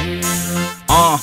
uh,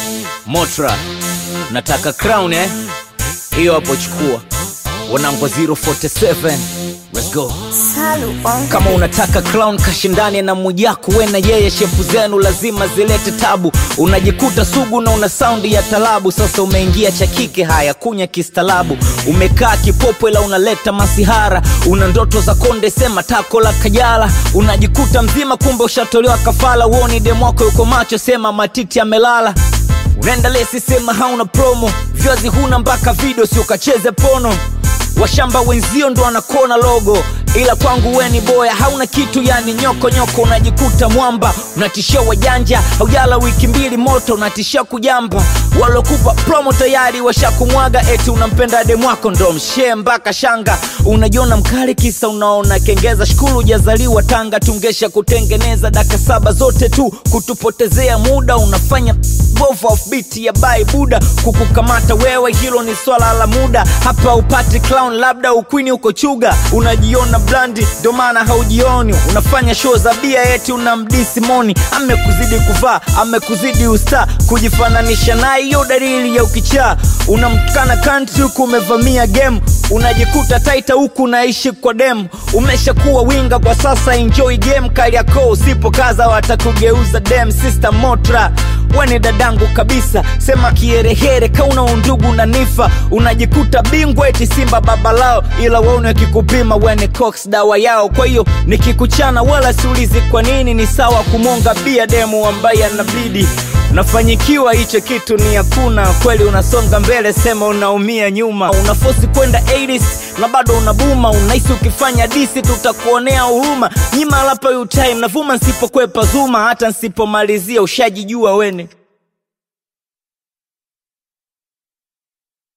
motra nataka crown eh hiyo hapo chukua wanangwa 047 let's go Salu on kama unataka clown kashindane na mujaku we na yeye shepu zenu lazima zilete tabu unajikuta sugu na una saundi ya talabu sasa umeingia cha kike haya kunya kistalabu umekaa kipopwe la unaleta masihara una ndoto za konde sema tako la kajala unajikuta mzima kumbe ushatolewa kafala uoni demwako yuko macho sema matiti amelala unaenda lesi sema hauna promo vyazi huna mpaka video si ukacheze pono washamba wenzio ndo wanakona logo ila kwangu we ni boya hauna kitu yani nyoko nyoko unajikuta mwamba unatishia wajanja haujala wiki mbili moto unatishia kujamba walokupa promo tayari washakumwaga eti unampenda demwako ndo mshee mpaka shanga unajiona mkali kisa unaona kengeza shukuru ujazaliwa tanga tungesha kutengeneza daka saba zote tu kutupotezea muda unafanya bovu offbeat ya bai buda kukukamata wewe hilo ni swala la muda hapa upati clown labda ukwini uko chuga unajiona blandi ndo maana haujioni unafanya show za bia eti unamdisi moni amekuzidi kuvaa amekuzidi usta kujifananisha naye hiyo dalili ya ukichaa unamtukana kanti huku umevamia game unajikuta taita huku unaishi kwa dem umeshakuwa winga kwa sasa enjoy game kali yako usipokaza watakugeuza dem sister motra weni dadangu kabisa sema kiherehere kauna undugu na nifa unajikuta bingwa eti simba baba lao ila waone akikupima weni cox dawa yao kwa hiyo nikikuchana wala siulizi kwa nini ni sawa kumonga bia demu ambaye anabidi unafanyikiwa hicho kitu ni hakuna kweli unasonga mbele sema unaumia nyuma unafosi kwenda 80s na bado unabuma unahisi ukifanya disi tutakuonea huruma nyima lapa utime navuma nsipokwepa zuma hata nsipomalizia ushajijua wene